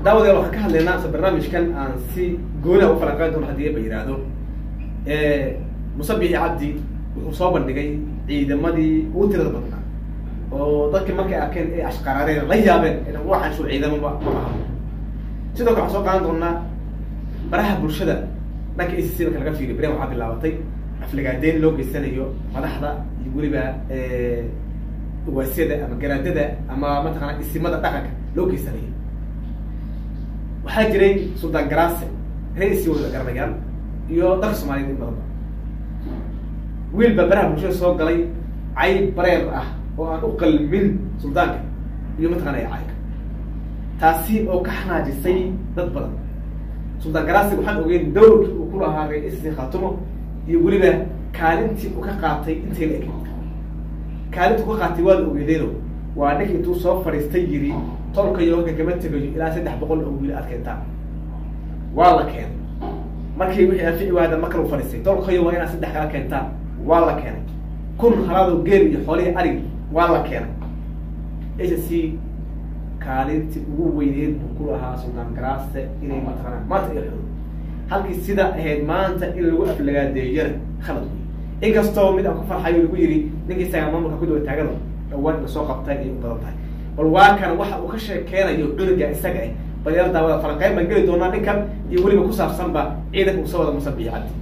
daawadeel waxaan ka hadlaynaa ase barnaamijkan aan si gooni a u falanqeyn doono haddii ba yidhaahdo musabixi cabdi wuxuu soo bandhigay ciidamadii ugu tirada badnaa oo dadkii markay arkeen ay ashqaraareen la yaabeen inan waxaan shu ciidamo ma ma aha sidoo kale waxaan soo qaadan doonaa baraha bulshada dhanka a c c marka laga fiiriyo beren waxaa bilaabatay aflagaadeyn loo geysanayo madaxda iyo weliba waasyada ama garaadada ama mataqaana isimada dhaqanka loo geysanayo waxaa jiray suldaan garaase reer isi wada garanayaan iyo dalka soomaaliyed in badanba wiil baa baraha bulshada soo galay cayb bareer ah oo aan u qalmin suldaanka iyo mataqaana cayka taasi oo ka xanaajisay dad badan suldaan garaasi waxaan ogeyn dawrkii uu ku lahaa reer isi khatumo iyo weliba kaalintii uu ka qaatay intay la eg kaalinta ku qaatay waa la ogeedeeno waa ninka intuu soo fadhiistay yiri tolkayo halka kama tegayo ilaa saddex boqol oo wiil aad keentaan waa la keenay markii wixii anfici waada ma kala fadhiistay tolkayo waa inaad saddex kala keentaan waa la keenay kun halaado geel iyo xoolihii arig waa la keenay s c kaalintii ugu weyneed buu ku lahaa suldaan garaase inay mataqaanaa maanta iyo xun halkii sida ahayd maanta in lagu aflagaadeeyana khalad wey inkastoo mid aan ku farxayo lagu yiri ninkii isagaa maamulka ku daba taagano dhawaan ina soo qabtay ay u badan tahay bal waa kan waxa uu ka sheekeynayo cunuga isaga ah balyar daawada falanqeyn baan geli doonaa ninkan iyo weliba ku saabsanba ciidanka uu soo wada musabiix cabdi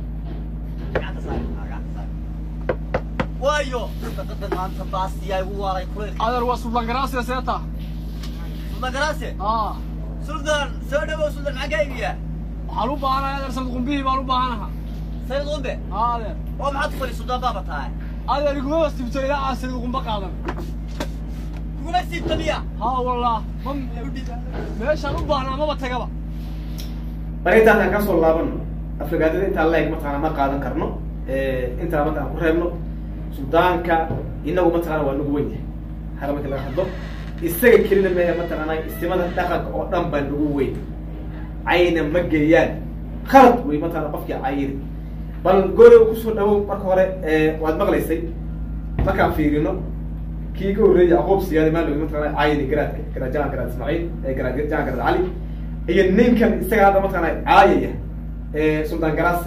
waayo daqadan maanta baasiyaa igu waaray kuleylka adeer waa suldaan garaasiya seeta suldan garaase aa suldan soo dhawow suldan maxaa kaa iibiyaa waxaan u baahanahay adeer sanad qumbihii baan u baahanaha sayid qumbe aa adeer oo maxaad ku fadhi suldan baaba tahay adeer iguma wasibto ilaa aan sanad qumba qaadan kuguma siibta miya haa wallah ma meeshaan u baahnaa maba tagaba bal intaas aan kasoo laabano aflagaadada intaa leeg mataqaana ma qaadan karno intaa marka aan ku reebno suldaanka inagu mataqaana waa nagu weyn yahay haga marka laga hadlo isaga kelina mehe mataqaana istimada dhaqanka oo dhan baa nagu weyn cayna ma geeyaan khalad wey mataqana qofkii cayini bal gooriga kusoo dhawow marka hore waad maqlaysay markaan fiirino kii ka horreeyay yacquub siyaadi maa logi mataqana cayini garaadka garaad jalan garaad ismaaciil garaad jalan garaad cali iyo ninkan isaga hadda mataqana caayaya suldaan garaase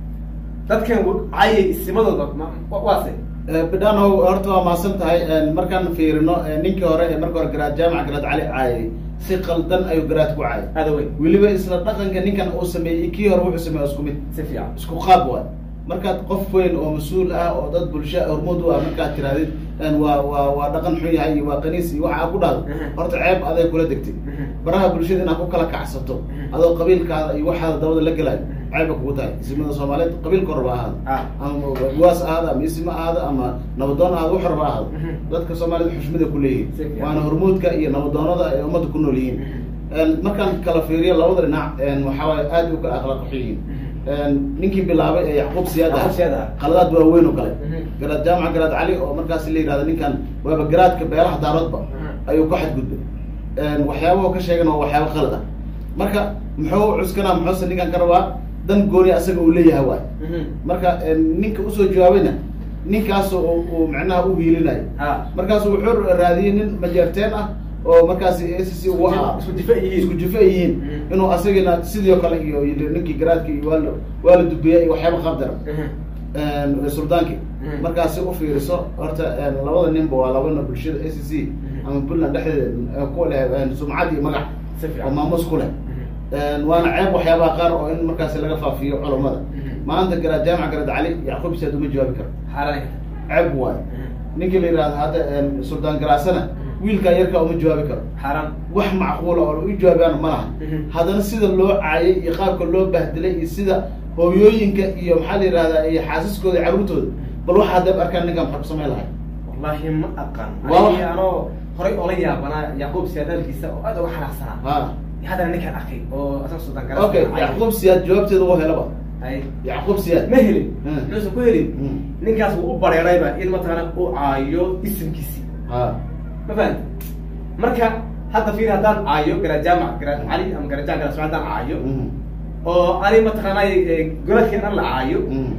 dadkan caayay isimadooda waase bidhanow horta waa mahadsan tahay markaan fiirino ninkii hore ee marka hore garaad jaamac garaad cali caayay si qaldan ayuu garaad ku caayay aada weyn weliba isla dhaqanka ninkan uu sameeyey kii hore wuxuu sameeye isku mid si fiican isku qaab waay markaad qof weyn oo mas-uul ah oo dad bulsho hormuud u ah markaad tirahdid waa waa waa dhaqan xun yahay iyo waa qaniis iyo waxa ku dhahdo horta ceeb aday kula degtay baraha bulshada inaad ku kala kacsato adoo qabiilkaada iyo waxaada dabada la gelayo ceebba kugu tahay isimada soomaaliyeed qabiilka horba ahaado ama waas ahaado ama isima ahaado ama nabadoon ahaado wax horba ahaado dadka soomaaliyed xushmada ku leeyihin waana hormuudka iyo nabadoonada ay ummadda ku nool yihiin markaan kala fiiriyo labada dhinac waxawaay aad u kala akhlaaq yihiin ninkii bilaabay ee yacquub siyaad Yacquub Siyaad ah. qaladaad waaweyn oo kale garaad jaamac garaad cali oo markaas la yihahdo ninkan waaba garaadka beelaha daaroodba ayuu ku xadgudbay waxyaabaha ka sheegan waa waxyaaba qalad ah marka muxuu cuskanaa muxuuse ninkan ka rabaa dan gooni asaga uu leeyahay waay marka ninka usoo jawaabayna ninkaas oo uu macnaha u hiilinayo ha markaasu wuxuu raadiyey nin majeerteen ah oo markaasi s c u ahaa isku difa yihiin isku jifa yihiin inuu asagina sidii oo kale iyo iyo ninkii garaadki iyo waa la waa la dubeeyey iyo waxyaaba qabdara suldaanki Mhm. markaasi u fiiriso horta labada ninba waa labana bulshada a c c ama puntland dhexdeeda ku leh sumcad iyo magac si oo fiican maamus ku leh waana ceeb waxyaabaha qaar oo in markaasi laga faafiyo culammada Mhm. maanta garaad jaamac garaad cali yacquub siyaad uma jawaabi karo xaalan ceeb waayo ninkii la yihahdo hadda suldaan garaasana wiilkaa yarkaa uma jawaabi karo xaaran wax macquula oo u jawaabaan ma laha Mhm. haddana sida loo caayay iyo qaabka loo bahdilay iyo sida hooyooyinka iyo maxaa la yihahdaa iyo xaasaskooda iyo carruurtooda bal waxa haddeeb arkaan ninkan maxaa ku samayn lahay wallahi ma aqaan Waa- Aniga anoo horay oola yaabanaa yacquub siyaad hadalkiisa oo aad uga xanaaqsanaa ha haddana ninkaan arkay oo asaga sultaan garas okay yacquub siyaad jawaabteeda u helaba ay yacquub siyaad ma helin Hmm. muxuusan ku helin Hmm. ninkaas wuu u bareerayba in mataqaana uu caayo isimkiisi ha ma fahamti marka hadda fiir haddaan caayo garaad jaamac garaad cali ama garaad jaamac garaad haddaan caayo Mhm. oo ani mataqaanaa golaadkeen dhan la caayo Mhm.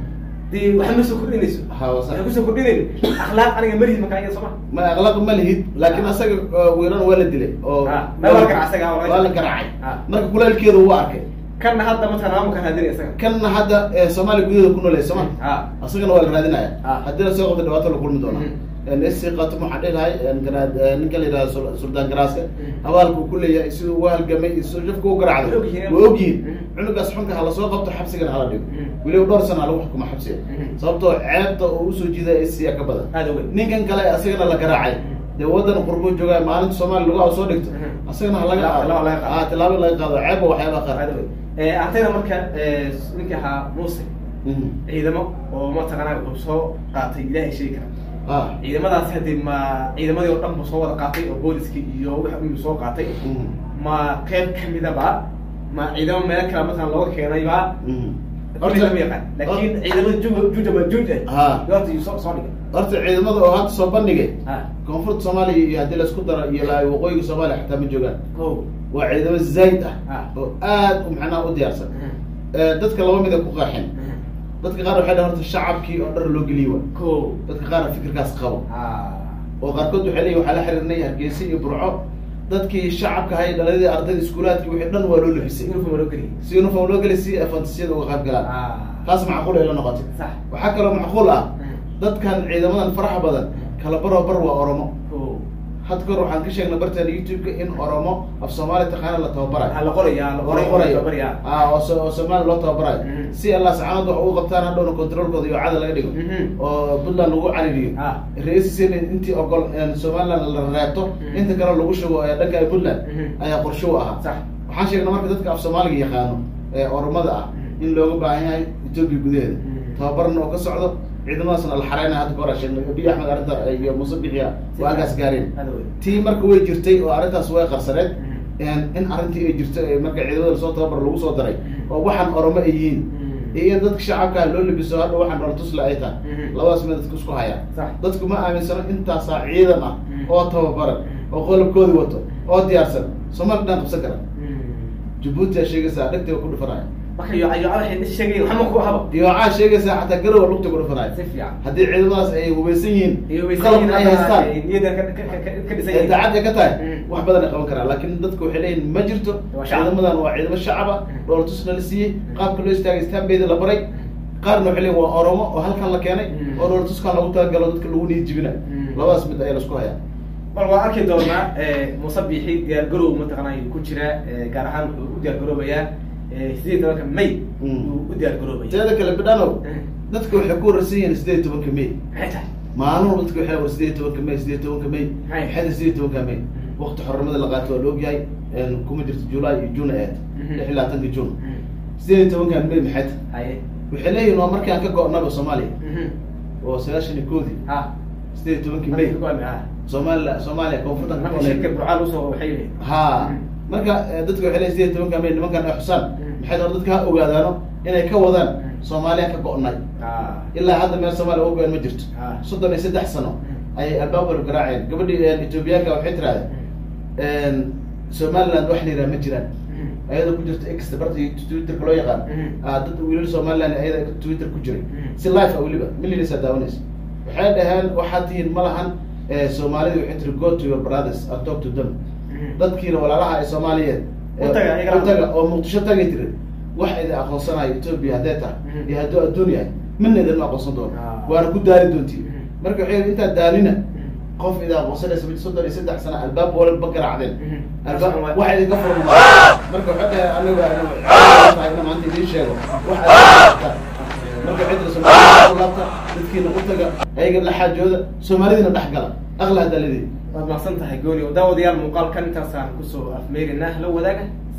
dee waxa ma soo kordhinayso Ha, waa sax. waxay kusoo kordhinayn akhlaaq aniga marihid markaa iyada sooma ma akhlaaq ma lihid laakiin Ah. asaga uh, weeran waa la dilay oo Ah, ma waa la garacay asaga, waa la- waa la garaacay Ah. marka kulaylkeeda wuu arkay kanna hadda mataqana maamulka raadinaya isaga kanna hadda eh, soomaaliya gudaheeda ku noolay sooma ha asagana waa la raadinaya Ah. haddii la soo qabto dhibaato la kulmi doonaa Mhm. sc qatum waxaan dhihi lahay garaad ninka la yidhahdo Sul- suldaan garaaska Mhm. abaalka uu ku leeyahay siduu u halgamay iyo siduu jafka u garacday Way ogyihiin. way ogyihiin Mhm. cunugaas xunka ha lasoo qabto xabsigana hala dhigo Mhm. weliba dhowr sana ha lagu xukuma xabsiga Mhm. sababtoo ceebta oo usoo jiida sc ka badan aada ogeyn ninkan kale asagana la garaacay dee wadan qurbo joogaa maalinta soomaaliya lagu soo dhigto Mhm. asagana ha laga Tilaabo- tilaabo laga qaado. ah tilaabo laga qaado ceeb waxyaabaha qaar aada ogeyn antayna marka eh, ninkii ahaa muuse Mhm. ciidamo oo mataqana wuxuu soo qaatay ilaahay sheegi kara ah ciidamadaasi hadii ma ciidamadii oo dhan bu soo wada qaatay oo booliskii iyo wix uu soo qaatay Mhm. ma qeyb kamidaba ma ciidamo meel kale matalan looga keenayba Mhm. kulli lama yaqaan laakiin ciidamada juuja juuja ma juuj Ha. ah yoorta iyo soo soo dhigay horta ciidamada oo hadda soo bandhigay ha koonfurta soomaaliya iyo haddii laisku daro iyo la waqooyiga soomaaliya xataa ma joogaan ko waa ciidamo zayd ah Ah. oo aad u macnaha u diyaarsan Eh, dadka laba mid ay ku qaaxeen dadka qaar waxay dhahan horta shacabkii oo dhar loo geliyey wa ko dadka qaar fikirkaas qabo ha oo qaarkood waxay leeyihin waxaa la xiriirnay hargeysa iyo burco dadkii shacabka ahay dhaladii ardayda iskuulaadkii wixii dhan waa loo lafisay uniform loo geliyay si uniform loo gelay si ay fantasiyada uga qayb galaan ha taas macquul ay la noqotay sax waxaa kaloo macquul ah dadkan ciidamadan faraxa badan kala baroo bar waa oromo ko had kor waxaan ka sheegnay barteena youtube-ka in oromo af soomaali taqaana la tababarayo ha la qoraya la qoray qorayo qoraya ah oo so- oo soomaali loo tababarayo Mhm. si allah sacaanad wax ugu qabtaan hadhowna controlkooda iyo cada laga dhigo Mhm. oo puntland lagu caririyo Ah. ra-iisisn intii ogol een somaliland la reebto Mhm. inta kale lagu shubo ee dhanka puntland Mhm. ayaa qorshe u ahaa sax waxaan sheegnay marka dadka af soomaaliga yaqaano ee oromada ah Mhm. in looga baahan yahay etoobiya gudaheeda Mhm. tababarna oo ka socdo ciidamadaasna la xareynaya hadda ka hor aan sheegnay abiy axmed arrinta iyo muuse bixiya waa halkaas gaareen aada ogeyn tii marka way jirtay oo arrintaas way qarsaneed Mhm. een in arrintii ay jirto ee marka ciidamada lasoo tababar lagu soo daray Mhm. oo waxaan oromo ay yihiin Mhm. iyo in dadka shacabka loo labiso hadha waxaan dholtusle ay tahay Mhm. labadaas mid dadka isku hayaan Sax. dadku ma aaminsano intaasaa ciidan ah Mhm. oo tababaran Mhm. oo qolobkoodi wato oo diyaarsan soomaali dhan qabsan kara Mhm. jabuuti aa sheegaysaa dhegtiga ku dhufanaya marka yo yo waxay sheegay waxma ku habo diyoocaa sheegaysaa xataa garowa lugta ku dhufanaya si fiican haddii ciidamadaas ay hubaysan yihiin iyo qalabna ay haystaan niyada ka ka ka ka dhisan ee daacad ay ka tahay Mm. wax badan ay qaban karaan laakiin dadku waxay leeyihin ma jirto Waa shacab. ciidamadan waa ciidamo shacaba Mm. dhoolatusna la siiyey qaabka loo istaagay istaanbeeda la baray qaarna waxay leeyihin waa oromo oo halkan la keenay Mm. oo dhoolatuskan lagu talagalo dadka lagu niyad jibina Mm. labadaas mid ayaa lasku hayaa bal waan arki doonaa muuse biixi diyaar garow mataqaanay ku jira gaar ahaan wuxuu u diyaar garoobayaa sideed iyo tobanka may Mm. uu u diyaar garoobaya teeda kale bidhanow Mm. dadka waxay ku wararsan yihiin sideed iyo tobanka may maxay tahay maalmuhu dadka waxay war sideed iyo tobanka may sideed iyo tobanka may Hay. maxay tahay sideed iyo tobanka may Mm. waqti xornimada la qaato waa la ogyahay een kuma jirto july iyo june aad Mhm. lix iyo labaatanka june Mm. sideed iyo tobankan may maxay tahay haye waxay leeyihin waa markii aan ka go-naba soomaaliya Mhm. oo sagaashan iyo koodii ha sideed iyo tobankii may ha soomaaliya soomaaliya koonfurtan ka marka shirka go-nay burcaal usoo waxay yihiin ha marka eh, dadka waxay leeyihin sideed iyo tobanka may nimankan ay xusaan Mm. maxay hore dadka ha ogaadaano inay ka wadaan Mm. soomaaliya ka go-nay ha ilaa hadda meel soomaaliya uga go-an ma jirto Ah. soddon iyo saddex sano Mm. ayay albaabka garaaceen gabadhii etoobiyaanka waxay tirahdeen somaliland wax la yidhaha ma jiraan Mhm. ayadoo ku jirto x barta twitterka loo yaqaan Mhm. ah dad wiilal somaliland ayada twitter ku jiray Mhm. si life ah weliba millions aa daawanaysa waxay dhaheen waxaad tihiin ma lahan eh, soomaalida waxay tiri go to your brothers and talk to them Mhm. dadkiina walaalaha ee soomaaliyeed U taga, eh, iyagana. u taga oo muqdisho tagay tiri wax idin aqoonsanayo etoobiya haddee tahay Mhm. iyo hadduu adduun yahay midna idinma aqoonsan doono Ah. waana ku daali doontiin Mhm. marka waxay yidhi intaad daalina Mhm. qof idin aqoonsanaysa mid soddon iyo saddex sano albaab walba garaacdeen Mhm. albaab Waa- waxa idinka furan marka waxay dhahay aniga aniga ina maanta idiin sheego wax aad marka cidda soomaalida ku laabta dadkiina u taga ayaga la xaajooda soomaalidina dhex gala aqla hadaaladii waad mahadsan tahay gooni oo daawadayaal muuqaalkan intaasaan kusoo afmeerinaa la wadaaga